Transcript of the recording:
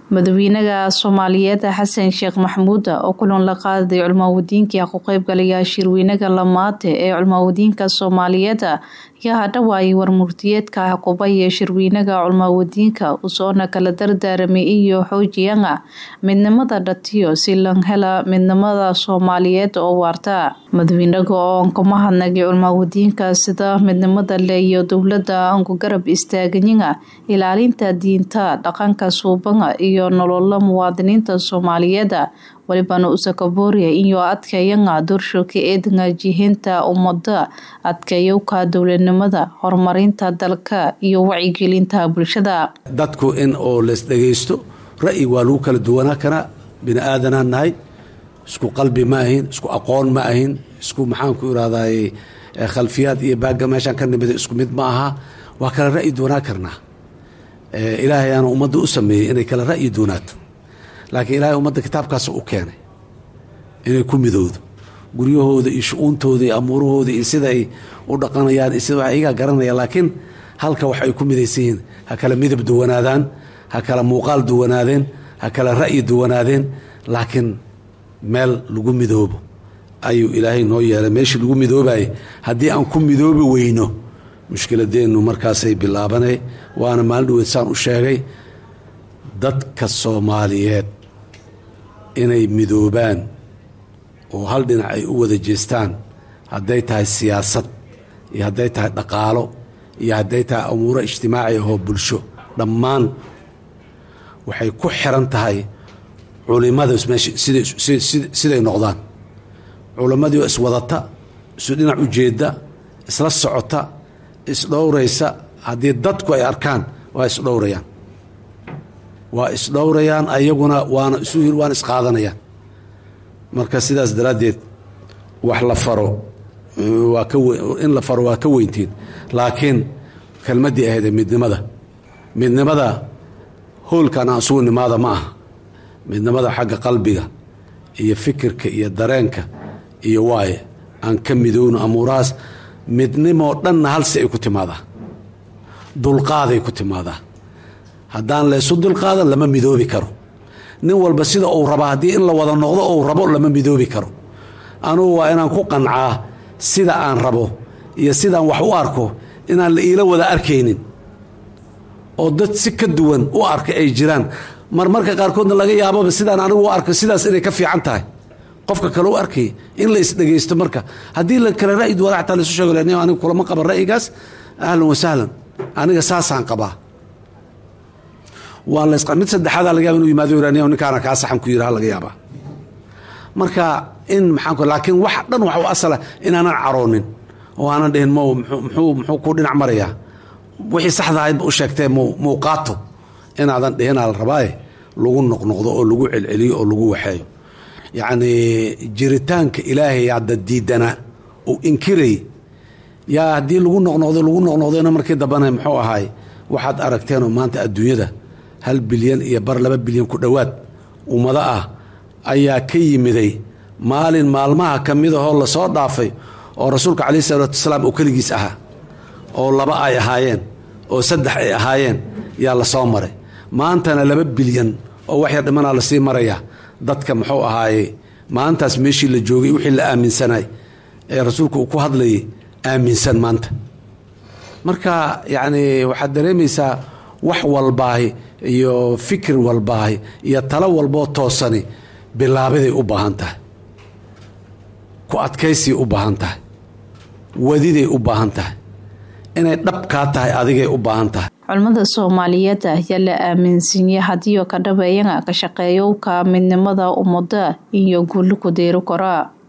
madaxweynaha soomaaliyeed xasan sheekh maxamuud oo kulan la qaaday culmaawadiinka ku qeybgalaya shirweynaha lamaate ee culmaawadiinka soomaaliyeed ayaa hadhawaayay warmurtiyeedka xukubaya shirweynaha culmaawadiinka usoona kala dardaaramay iyo xoojiyana midnimada dhatiyo si lan hela midnimada soomaaliyeed oo waarta madaxweynaha oo ka mahadnagay culmaawadiinka sida midnimada le iyo dowlada anku garab istaaganyina ilaalinta diinta dhaqanka suubana iyo nolola muwaadiniinta soomaaliyeed walibana usakabooriya iyo adkeeyana doorshoka eedna jihinta ummada adkeeyowka dowladnimada horumarinta dalka iyo wacyigelinta bulshada dadku in oo lees dhagaysto ra'yi waa lagu kala duwanaa karaa bini aadanaan nahay isku qalbi ma ahin isku aqoon ma ahin isku maxaanku irahday khalfiyaad iyo baagga meeshaan ka nimida isku mid ma aha waa kala ra'yi duwanaa karnaa ilaahay aana ummadda u sameeyey inay kala ra'yi duwanaato laakiin ilaahay ummadda kitaabkaas u keenay inay ku midowdo guryahooda iyo shu-uuntooda iyo amuurahooda iyo sida ay u dhaqanayaan iyo sida iyagaa garanaya laakiin halka wax ay ku midaysan yihiin ha kala midab duwanaadaan ha kala muuqaal duwanaadeen ha kala ra'yi duwanaadeen laakiin meel lagu midoobo ayuu ilaahay noo yeelay meeshii lagu midoobayay haddii aan ku midoobi weyno mushkiladeennu markaasay bilaabanay waana maalin dhaweed saan u sheegay dadka soomaaliyeed inay midoobaan oo hal dhinac ay u wada jeestaan hadday tahay siyaasad iyo hadday tahay dhaqaalo iyo hadday tahay amuuro ijtimaaci ahoo bulsho dhammaan waxay ku xiran tahay culimada siday noqdaan culimmadii oo iswadata isu dhinac ujeedda isla socota isdhowraysa haddii dadku ay arkaan waa isdhowrayaan waa isdhowrayaan ayaguna waana isu waana isqaadanayaan marka sidaas daraaddeed wax la faro waa ka in la faro waa ka weyntiin laakiin kelmaddii ahaydee midnimada midnimada hoolkan aan isugu nimaada ma aha midnimada xagga qalbiga iyo fikirka iyo dareenka iyo waaye aan ka midowno amuurahaas midnimoo dhanna halsi ay ku timaadaa dulqaaday ku timaadaa haddaan laysu dulqaadan lama midoobi karo nin walba sida uu raba haddii in la wada noqdo uu rabo lama midoobi karo anugu waa inaan ku qancaa sida aan rabo iyo sidaan wax u arko inaan la iila wada arkaynin oo dad si ka duwan u arka ay jiraan marmarka qaarkoodna laga yaababa sidaan anigu u arko sidaas inay ka fiican tahay qofka kale u arkay in la isdhegaysto marka haddii la kale ra'yi duwana xataa laisu sheego aniga kulama qaba ra'yigaas ahlan wasahlan aniga saasaan qabaa waa la mid saddexaada laga yaba inu yimaado iraniya ninkaana kaa saxan ku yiraha laga yaabaa marka in maxaan laakiin wax dhan waxa u asala inaanan caroonin oo aanan dhihin m muxuu muxuu ku dhinac marayaa wixii saxda ahaydba u sheegtee muu qaato inaadan dhihinaa la rabaaye lagu noqnoqdo oo lagu celceliyo oo lagu waxeeyo yacni jiritaanka ilaahay hadda diidana uu inkiray yaa haddii lagu noqnoqdo lagu noqnoqdona markii dambana muxuu ahaay waxaad aragteenoo maanta adduunyada hal bilyan iyo bar laba bilyan ku dhowaad ummado ah ayaa ka yimiday maalin maalmaha ka midahoo lasoo dhaafay oo rasuulka calayhi salaatu wasalaam oo keligiis ahaa oo laba ay ahaayeen oo saddex ay ahaayeen yaa lasoo maray maantana laba bilyan oo waxyar dhimanaa lasii marayaa dadka muxuu ahaaye maalintaas meeshii la joogay wixii la aaminsanay ee rasuulku uu ku hadlayay aaminsan maanta marka yacni waxaad dareemaysaa wax walbaahi iyo fikir walbaahi iyo talo walboo toosani bilaabaday u baahan tahay ku adkaysay u baahan tahay wadiday u baahan tahay inay dhabkaa tahay adigay u baahan tahay culimada soomaaliyeed ayaa la aaminsiiyey hadiioo ka dhabeeyana ka shaqeeyowka midnimada ummada iyo guuli ku deeri kara